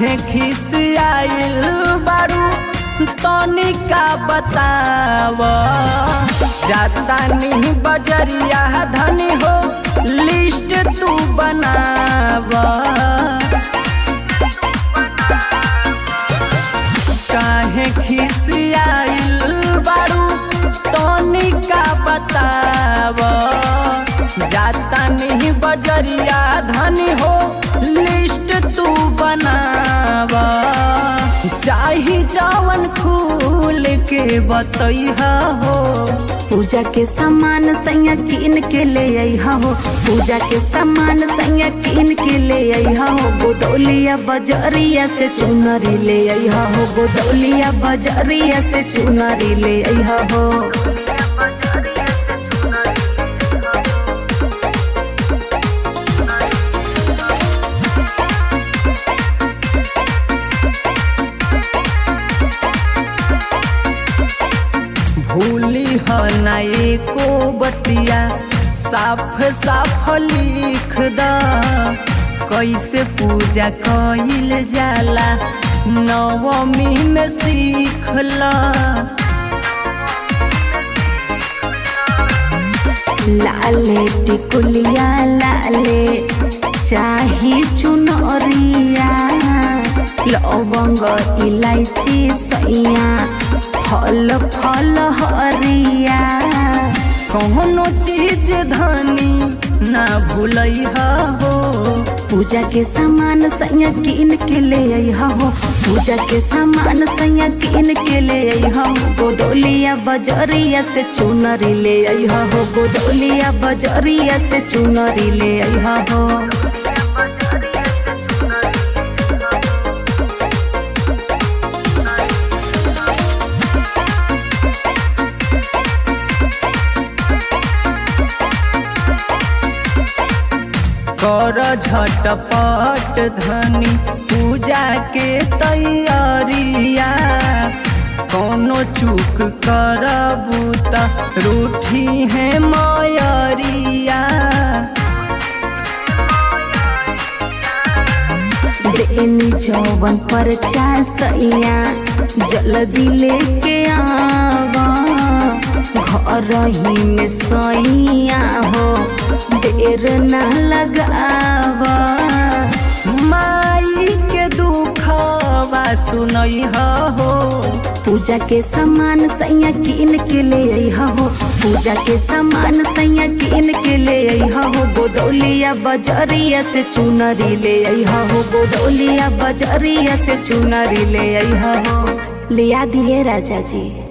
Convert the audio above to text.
काहे खिसियाइल बारू तनिका बताव जाता नहीं बजरिया धनी हो लिस्ट तू बनाव काहे खिसियाइल बारू तनिका बताव जाता नहीं बजरिया धनी हो लिस्ट तू बनाव चाही जवन फूल के बतैहा हो पूजा के सामान सैया कीन के ले अइहा हो पूजा के सामान सैया कीन के ले अइहा हो गोदौलिया बजरिया से चुनरी ले अइहा हो गोदौलिया बजरिया से चुनरी ले अइहा हो भूली ह ना एको बतिया साफ साफ लिख द कैसे पूजा कइल जाला नवमी में सीखला लाले टिकुलिया लाले चाही चुनरिया लवंग इलायची सैया फल फल हरिया कौनो चीज धनी ना भूलैहा हो पूजा के सामान सैया कीन के ले अइहा हो पूजा के सामान सैया कीन के ले अइहा हो गोदौलिया बजरिया से चुनरी ले अइहा हो गोदौलिया बजरिया से चुनरी ले अइहा हो कर झटपट धनी पूजा के तैयारिया कोनो चूक करबू त रूठी है मयरिया देनी चौवन पर सैया जल्दी लेके आवा घर ही में सैया हो देर ना लगावा माई के दुखवा सुनई हो पूजा के सामान सैया कीन के ले अइहा हो पूजा के सामान सैया कीन के ले अइहा हो गोदौलिया बजरिया से चुनरी ले अइहा हो गोदौलिया बजरिया से चुनरी ले अइहा हो लिया दिए राजा जी